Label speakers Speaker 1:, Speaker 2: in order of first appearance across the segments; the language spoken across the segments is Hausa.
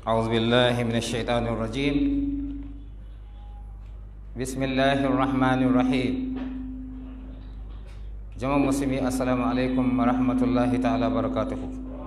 Speaker 1: أعوذ بالله من الشيطان الرجيم بسم الله الرحمن الرحيم جماعة مسلمي السلام عليكم ورحمة الله تعالى وبركاته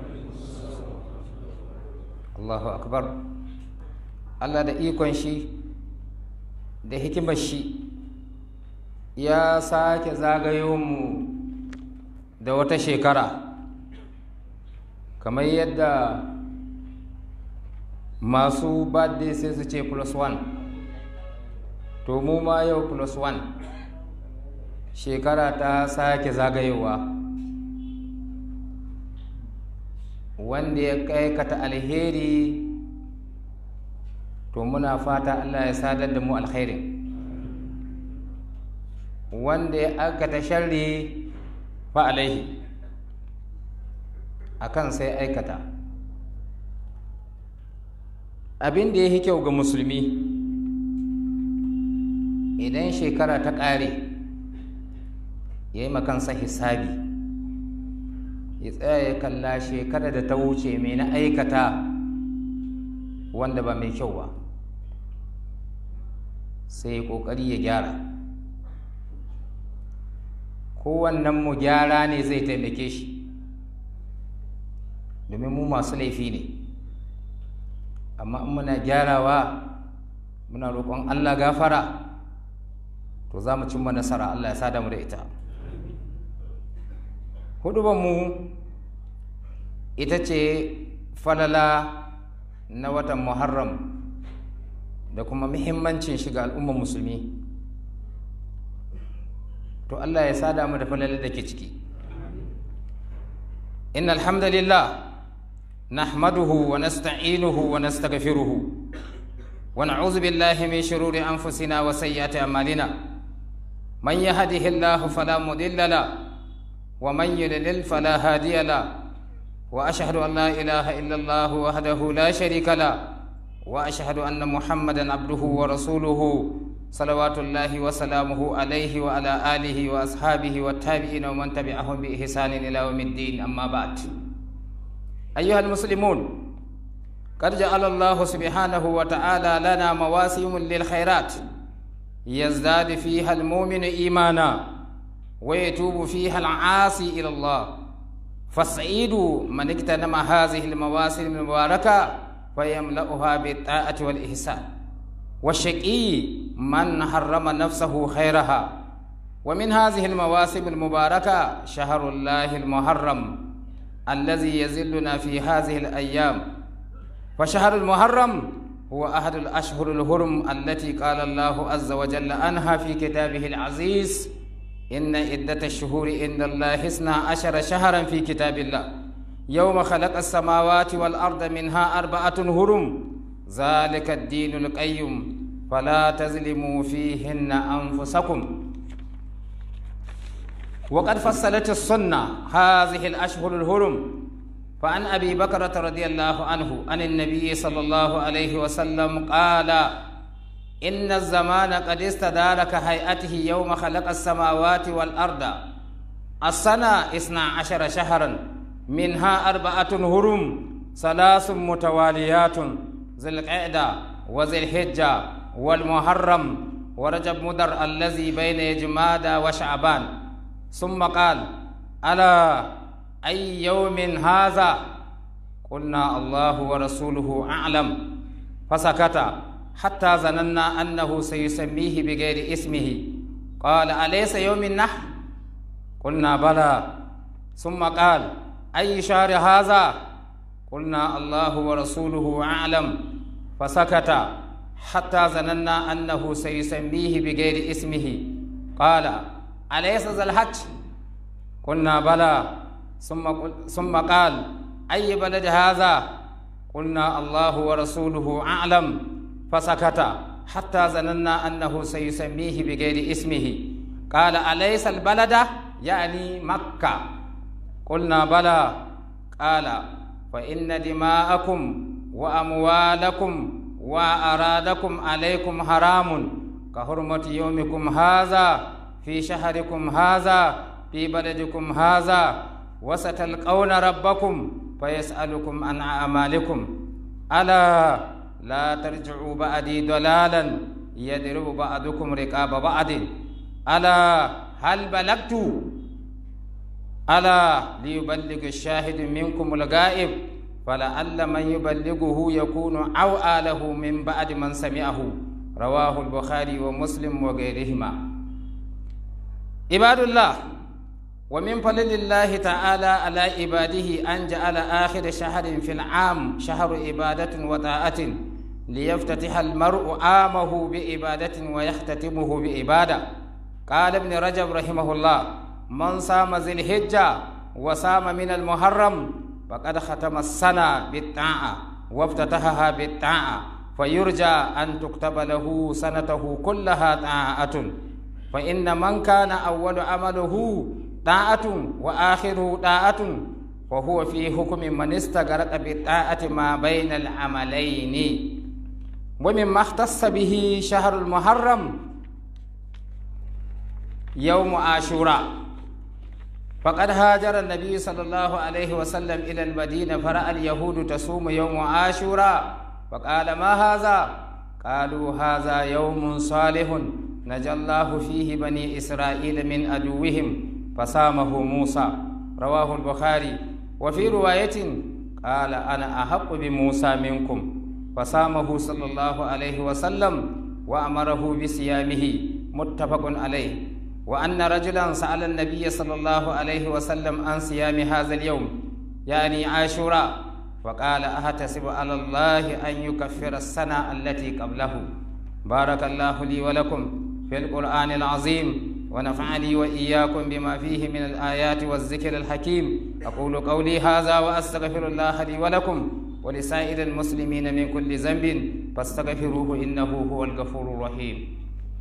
Speaker 1: الله أكبر Allah da ikon shi da hikimar shi ya sake zagayo mu da wata shekara kamar yadda masu birthday sai su ce plus one to mu ma yau plus one shekara ta sake zagayowa wanda ya kaikata alheri to muna fata allah ya sadar da mu alkhairin wanda ya aikata sharri fa alaihi akan sai aikata abin da ya yi kyau ga musulmi idan shekara ta ƙare ya yi makansa hisabi ya tsaya ya kalla shekara da ta wuce mai na aikata wanda ba mai kyau ba sai ya ƙoƙari ya gyara kowannen mu gyara ne zai taimake shi domin mu masu laifi ne amma in muna gyarawa muna roƙon Allah gafara to za mu cimma nasara Allah ya sada mu da ita mu ita ce falala na watan muharram da kuma muhimmancin shiga al'ummar musulmi to Allah ya sada mu da falala da ke ciki inna alhamdulillah نحمده ونستعينه ونستغفره ونعوذ بالله من شرور انفسنا وسيئات اعمالنا من يهده الله فلا مضل له ومن يضلل فلا هادي له واشهد ان لا اله الا الله وحده لا شريك له واشهد ان محمدا عبده ورسوله صلوات الله وسلامه عليه وعلى اله واصحابه والتابعين ومن تبعهم باحسان الى يوم الدين اما بعد أيها المسلمون قد جعل الله سبحانه وتعالى لنا مواسم للخيرات يزداد فيها المؤمن إيمانا ويتوب فيها العاصي إلى الله فالسعيد من اغتنم هذه المواسم المباركة فيملأها بالطاعة والإحسان والشقي من حرم نفسه خيرها ومن هذه المواسم المباركة شهر الله المحرم الذي يزلنا في هذه الأيام فشهر المحرم هو أحد الأشهر الهرم التي قال الله عز وجل عنها في كتابه العزيز إن عدة الشهور إن الله اثنا عشر شهرا في كتاب الله يوم خلق السماوات والأرض منها أربعة هرم ذلك الدين القيم فلا تظلموا فيهن أنفسكم وقد فصلت السنة هذه الأشهر الهرم فعن أبي بكرة رضي الله عنه عن النبي صلى الله عليه وسلم قال إن الزمان قد استدار كهيئته يوم خلق السماوات والأرض السنة اثنا عشر شهرا منها أربعة هرم ثلاث متواليات ذي القعدة وذي الحجة والمحرم ورجب مدر الذي بين يجماد وشعبان ثم قال ألا أي يوم هذا قلنا الله ورسوله أعلم فسكت حتى ظننا أنه سيسميه بغير اسمه قال أليس يوم النحر قلنا بلى ثم قال أي شهر هذا قلنا الله ورسوله أعلم فسكت حتى ظننا أنه سيسميه بغير اسمه قال أليس ذا الحج قلنا بلى ثم ثم قال أي بلد هذا قلنا الله ورسوله أعلم فسكت حتى ظننا أنه سيسميه بغير اسمه قال أليس البلد يعني مكة قلنا بلى قال فإن دماءكم وأموالكم وأرادكم عليكم حرام كحرمة يومكم هذا في شهركم هذا في بلدكم هذا وستلقون ربكم فيسألكم عن أعمالكم ألا لا ترجعوا بعدي ضلالا يضرب بعضكم رقاب بعض ألا هل بلغت ألا ليبلغ الشاهد منكم الغائب فلعل من يبلغه يكون أوعى له من بعد من سمعه رواه البخاري ومسلم وغيرهما عباد الله ومن فضل الله تعالى على عباده أن جعل آخر شهر في العام شهر عبادة وطاعة ليفتتح المرء عامه بعبادة ويختتمه بعبادة قال ابن رجب رحمه الله من صام ذي الحجة وصام من المحرم فقد ختم السنة بالطاعة وافتتحها بالطاعة فيرجى أن تكتب له سنته كلها طاعة فإن من كان أول عمله طاعة وآخره طاعة وهو في حكم من استغرق بالطاعة ما بين العملين ومما اختص به شهر المحرم يوم عاشوراء فقد هاجر النبي صلى الله عليه وسلم إلى المدينة فرأى اليهود تصوم يوم عاشوراء فقال ما هذا قالوا هذا يوم صالح نجى الله فيه بني إسرائيل من عدوهم فصامه موسى رواه البخاري وفي رواية قال أنا أحق بموسى منكم فصامه صلى الله عليه وسلم وأمره بصيامه متفق عليه وأن رجلا سأل النبي صلى الله عليه وسلم عن صيام هذا اليوم يعني عاشوراء فقال أحتسب على الله أن يكفر السنة التي قبله بارك الله لي ولكم في القرآن العظيم ونفعني وإياكم بما فيه من الآيات والذكر الحكيم أقول قولي هذا وأستغفر الله لي ولكم ولسائر المسلمين من كل ذنب فاستغفروه إنه هو الغفور الرحيم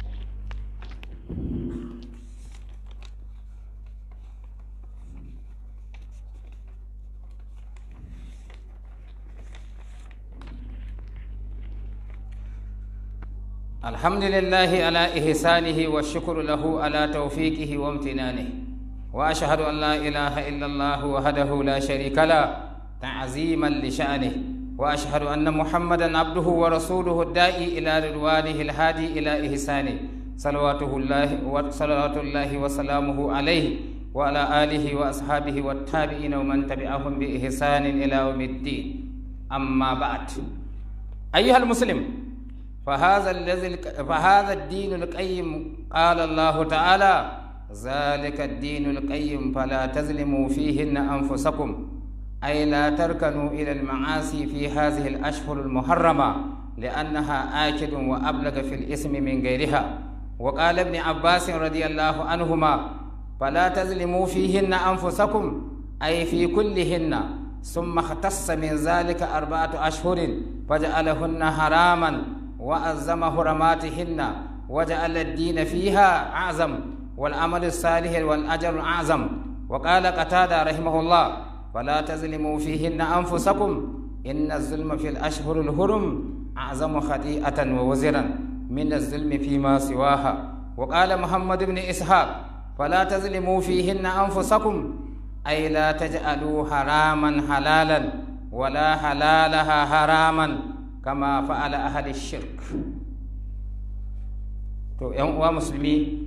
Speaker 1: الحمد لله على إحسانه والشكر له على توفيقه وامتنانه وأشهد أن لا إله إلا الله وحده لا شريك له تعظيما لشأنه وأشهد أن محمدا عبده ورسوله الداعي إلى رضوانه الهادي إلى إحسانه صلواته الله وصلوات الله وسلامه عليه وعلى آله وأصحابه والتابعين ومن تبعهم بإحسان إلى يوم الدين أما بعد أيها المسلم فهذا الذي فهذا الدين القيم قال الله تعالى ذلك الدين القيم فلا تظلموا فيهن أنفسكم أي لا تركنوا إلى المعاصي في هذه الأشهر المحرمة لأنها آكد وأبلغ في الإثم من غيرها وقال ابن عباس رضي الله عنهما فلا تظلموا فيهن أنفسكم أي في كلهن ثم اختص من ذلك أربعة أشهر فجعلهن حراما وأزم حرماتهن وجعل الدين فيها أعظم والعمل الصالح والأجر أعظم وقال قتادة رحمه الله فلا تظلموا فيهن أنفسكم إن الظلم في الأشهر الهرم أعظم خطيئة ووزرا من الظلم فيما سواها وقال محمد بن إسحاق فلا تظلموا فيهن أنفسكم أي لا تجعلوا حراما حلالا ولا حلالها حراما kama fa'ala ahli shirk to ‘yan uwa musulmi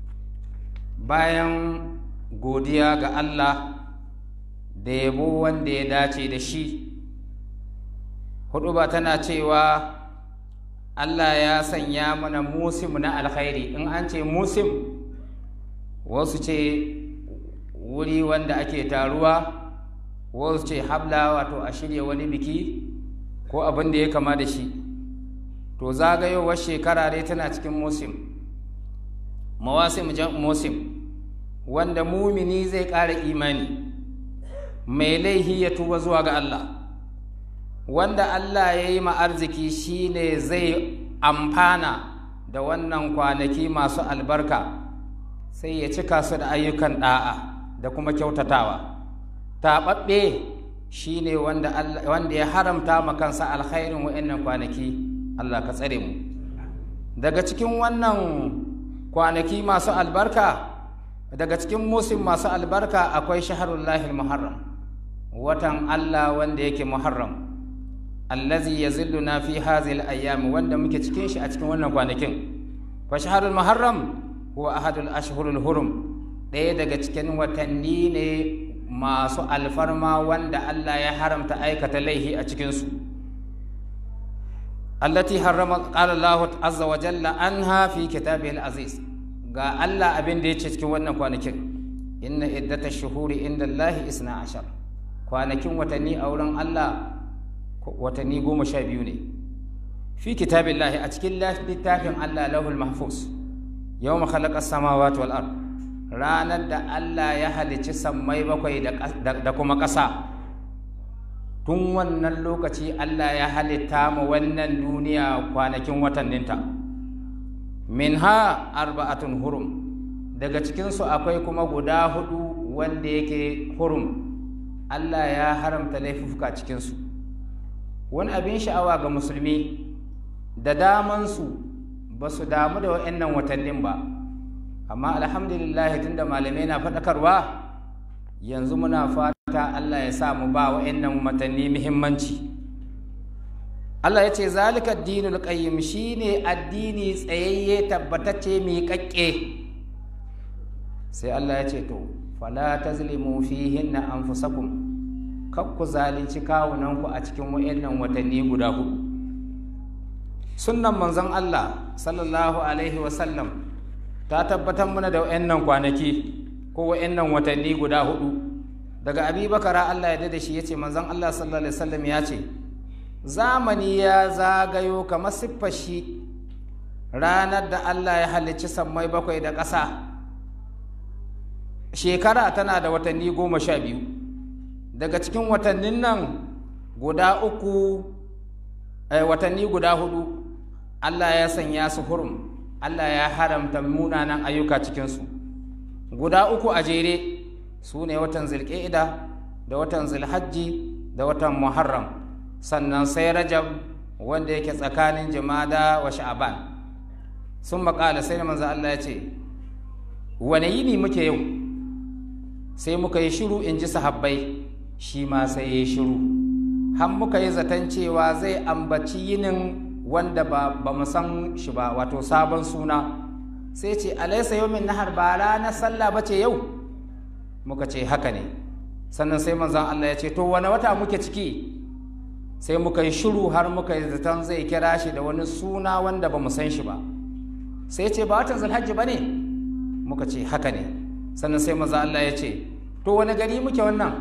Speaker 1: bayan godiya ga Allah da yabo wanda ya dace da shi hudu ba tana cewa Allah ya sanya mana musim na alkhairi in an ce musim wasu ce wuri wanda ake taruwa wasu ce habla wato a shirya wani biki ko abin da ya kama da shi to zagayowar shekara dai tana cikin musim mawasim jan musim wanda mumini zai ƙara imani mai laihi ya tuba zuwa ga Allah wanda Allah ya yi arziki shine zai amfana da wannan kwanaki masu albarka sai ya cika su da ayyukan ɗa'a da kuma kyautatawa taɓaɓɓe shi ne wanda ya haramta ma kansa alkhairin wa'annan kwanaki Allah ka tsare mu daga cikin wannan kwanaki masu albarka daga cikin musim masu albarka akwai shaharullahi muharram watan Allah wanda yake muharram allazi yazilluna fi hadhihi al-ayyam wanda muke cikin shi a cikin wannan kwanakin fa shahrul muharram huwa ahadul ashhurul hurum ɗaya daga cikin watanni ne masu alfarma wanda Allah ya haramta aikata laihi a cikin su allati harrama qala Allah azza wa jalla anha fi kitabihi al-aziz ga Allah abin da yace cikin wannan kwanakin inna iddatash shuhuri inda Allah isna ashar kwanakin watanni a wurin Allah watanni goma sha biyu ne fi kitabillahi a cikin littafin Allah lahul mahfuz yawma khalaqa samawati wal ard ranar da Allah ya halicci sammai bakwai da kuma ƙasa tun wannan lokaci Allah ya halitta mu wannan duniya kwanakin watanninta minha arba'atun hurum daga cikinsu akwai kuma guda hudu wanda yake hurum Allah ya haramta laifuka cikinsu wani abin sha'awa ga musulmi da damansu ba su damu da wa'annan watannin ba amma alhamdulillah tunda malamai na faɗakarwa yanzu muna fata Allah ya sa mu ba wa'annan watanni muhimmanci Allah ya ce zalika addinul qayyim shine addini tsayayye tabbatacce miƙaƙƙe sai Allah ya ce to fala tazlimu fihinna anfusakum kar ku zalunci kawunanku a cikin wa'annan watanni guda hudu sunnan manzon Allah sallallahu alaihi wasallam ta tabbatar mana da wa'annan kwanaki ko wa'annan watanni guda hudu daga abi bakara Allah ya da shi ya ce manzon Allah sallallahu alaihi wasallam ya ce zamani ya zagayo kamar siffar shi ranar da Allah ya halicci sammai bakwai da ƙasa shekara tana da watanni goma sha biyu daga cikin watannin nan guda uku watanni guda hudu Allah ya sanya su hurum Allah ya haramta munanan ayyuka cikinsu guda uku a jere su ne watan zilƙida da watan zilhajji da watan muharram sannan sai rajab wanda yake tsakanin jimada wa sha'aban sun maƙala sai manzo Allah ya ce wane yini muke yau sai muka yi shiru in ji sahabbai shi ma sai ya yi shiru har muka yi zaton cewa zai ambaci yinin wanda ba, ba mu san shi ba wato sabon suna sai ce alaisa yawmin nahar ba ranar sallah ba ce yau muka ce haka ne sannan sai manzon Allah ya ce to wani wata muke ciki sai muka yi shiru har muka yi zaton zai kira shi da wani suna wanda ba mu san shi ba sai ce ba watan zulhajji ba ne muka ce haka ne sannan sai manzon Allah ya ce to wani gari muke wannan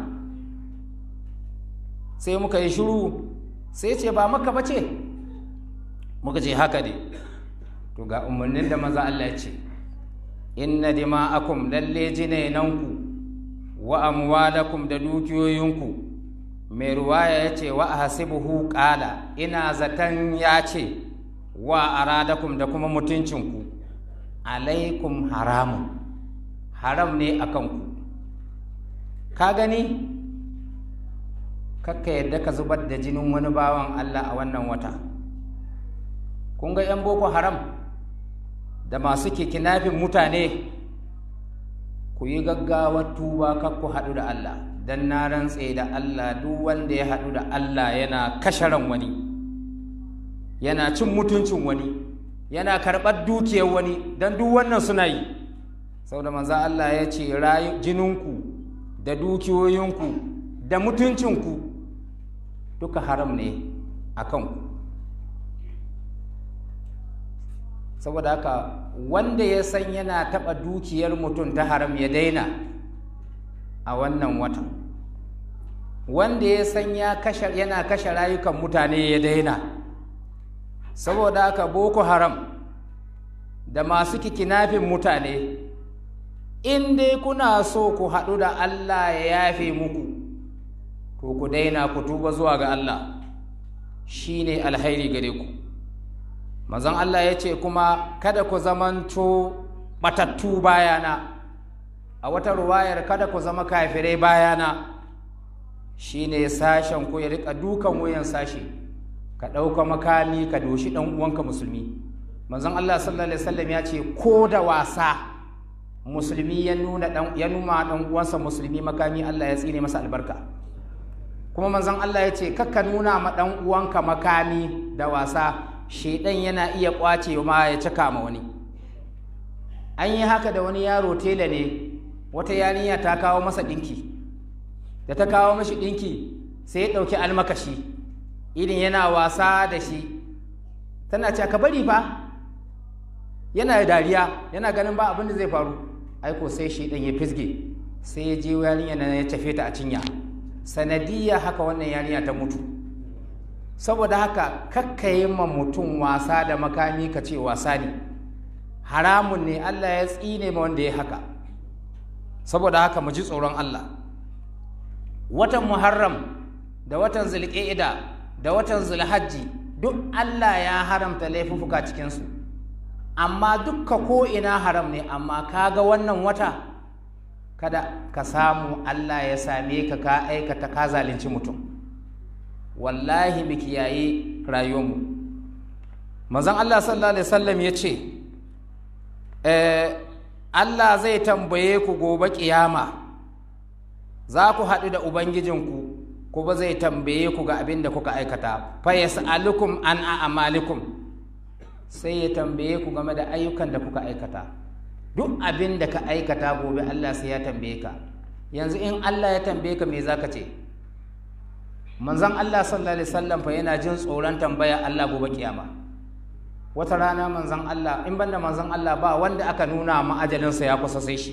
Speaker 1: sai muka yi shiru sai ce ba maka ba ce muka ce haka ne to ga umarnin da maza Allah ya ce inna dima'akum lalle jinainanku wa amwalakum da dukiyoyinku mai ruwaya ya ce wa hasibuhu qala ina zaton ya ce wa aradakum da kuma mutuncinku alaikum haramun haram ne a kanku ka gani kakka yadda ka zubar da jinin wani bawan Allah a wannan wata kun ga 'yan boko haram da masu kikinafin mutane ku yi gaggawar tuba kar ku haɗu da Allah don na rantse da Allah duk wanda ya haɗu da Allah yana kasharan wani yana cin mutuncin wani yana karɓar dukiyar wani don duk wannan suna yi sau da manza Allah ya ce jininku da dukiyoyinku da mutuncinku duka haram ne a kanku saboda haka wanda ya san yana taɓa dukiyar mutum ta haram ya daina a wannan watan wanda ya san yana kashe rayukan mutane ya daina saboda haka boko haram da masu kikinafin mutane in dai kuna so ku haɗu da Allah ya yafe muku to ku daina ku tuba zuwa ga Allah shi ne alhairi gare ku mazan Allah ya ce kuma kada ku zamanto batattu bayana a wata ruwayar kada ku zama kafirai bayana shi ne sashen ku ya riƙa dukan wuyan sashi ka ɗauka makami ka doshi ɗan uwanka musulmi manzon Allah sallallahu alaihi wasallam ya ce ko da wasa musulmi ya nuna ya numa ɗan uwansa musulmi makami Allah ya tsine masa albarka kuma manzon Allah ya ce kakka nuna ma ɗan uwanka makami da wasa shaidan yana iya ƙwace ma ya cika ma wani an yi haka da wani yaro tela ne wata yarinya ta kawo masa ɗinki da ta kawo mashi ɗinki sai ya ɗauki almakashi irin yana wasa da shi tana ce ka bari fa yana dariya yana ganin ba abin da zai faru aiko sai shi ɗan ya fisge sai ya je yarinya nan ya tafe ta a cinya sanadiyya haka wannan yarinya ta mutu saboda haka kakkaye ma mutum wasa da makami ka ce wasa ne haramun ne Allah ya tsine ma wanda ya haka saboda haka mu ji tsoron Allah watan Muharram da watan Zulqa'ida da watan Zulhajji duk Allah ya haramta laifuffuka cikinsu amma dukka ko ina haram ne amma kaga wannan wata kada ka samu Allah ya same ka ka aikata ka zalunci mutum wallahi mu kiyaye rayuwarmu manzon Allah sallallahu alaihi wasallam ya ce Allah zai tambaye ku gobe kiyama za ku haɗu da ubangijinku kuma zai tambaye ku ga abin da kuka aikata fa yas'alukum an a'malikum sai ya tambaye ku game da ayyukan da kuka aikata duk abin da ka aikata gobe Allah sai ya tambaye ka yanzu in Allah ya tambaye ka me zaka ce manzon Allah sallallahu alaihi wasallam fa yana jin tsoron tambaya Allah gobe kiyama wata rana manzon Allah in banda manzon Allah ba wanda aka nuna ma ajalinsa ya kusa sai shi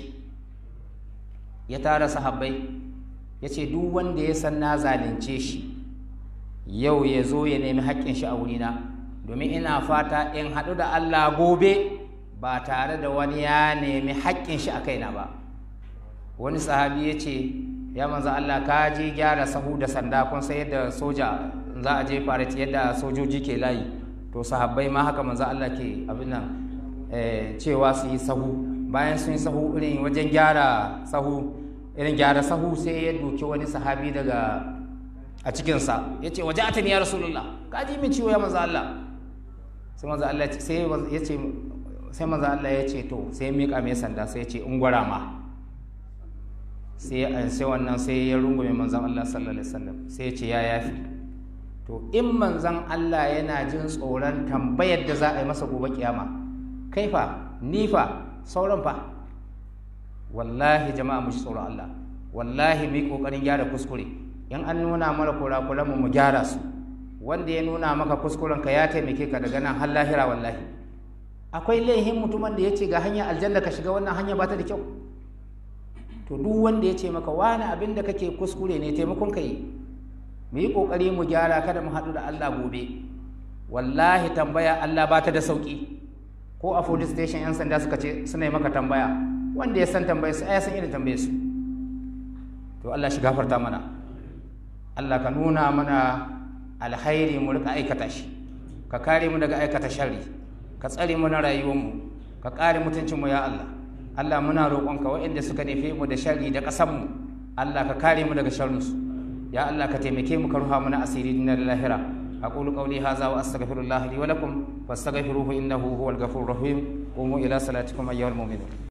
Speaker 1: ya tara sahabbai ya ce duk wanda ya san na zalunce shi yau ya zo ya nemi haƙƙin shi a wurina domin ina fata in haɗu da Allah gobe ba tare da wani ya nemi haƙƙin shi a kaina ba wani sahabi ya ce ya manzo Allah ka je gyara sahu da sanda kun sai yadda soja za a je farati yadda sojoji ke layi to sahabbai ma haka manzo Allah ke abin nan cewa su yi sahu bayan sun yi sahu irin wajen gyara sahu irin gyara sahu sai ya doki wani sahabi daga a cikinsa ya ce waje atani ya rasulullah ka ji min ciwo ya manzo Allah sai manzo Allah sai ya ce sai manzo Allah ya ce to sai ya miƙa mai sanda sai ya ce in gwara ma sai ya sai wannan sai ya rungume manzon Allah sallallahu alaihi wasallam sai ya ce ya yafi to in manzon Allah yana jin tsoron tambayar da za a yi masa gobe kiyama kai fa ni fa sauran fa wallahi jama'a mu ji tsoron Allah wallahi mu yi kokarin gyara kuskure in an nuna mana kurakuran mu mu gyara su wanda ya nuna maka kuskuren ka ya taimake ka daga nan har lahira wallahi akwai laihin mutumin da ya ce ga hanya aljanna ka shiga wannan hanya ba ta da kyau to duk wanda ya ce maka wani abin da kake kuskure ne taimakon ka yi mu yi kokari mu gyara kada mu haɗu da Allah gobe wallahi tambaya Allah ba ta da sauki ko a police station yan sanda suka ce suna yi maka tambaya wanda ya san tambayar su ya san irin tambayar su to Allah shi gafarta mana Allah ka nuna mana alkhairi mu rika aikata shi ka kare mu daga aikata sharri ka tsare mu na rayuwar mu ka kare mutuncin mu ya Allah Allah muna roƙonka waɗanda suka nufe mu da sharri da ƙasar mu Allah ka kare mu daga sharrin su ya Allah ka taimake mu ka ruha mana asiri dinar lahira أقول قولي هذا وأستغفر الله لي ولكم فاستغفروه إنه هو الغفور الرحيم قوموا إلى صلاتكم أيها المؤمنون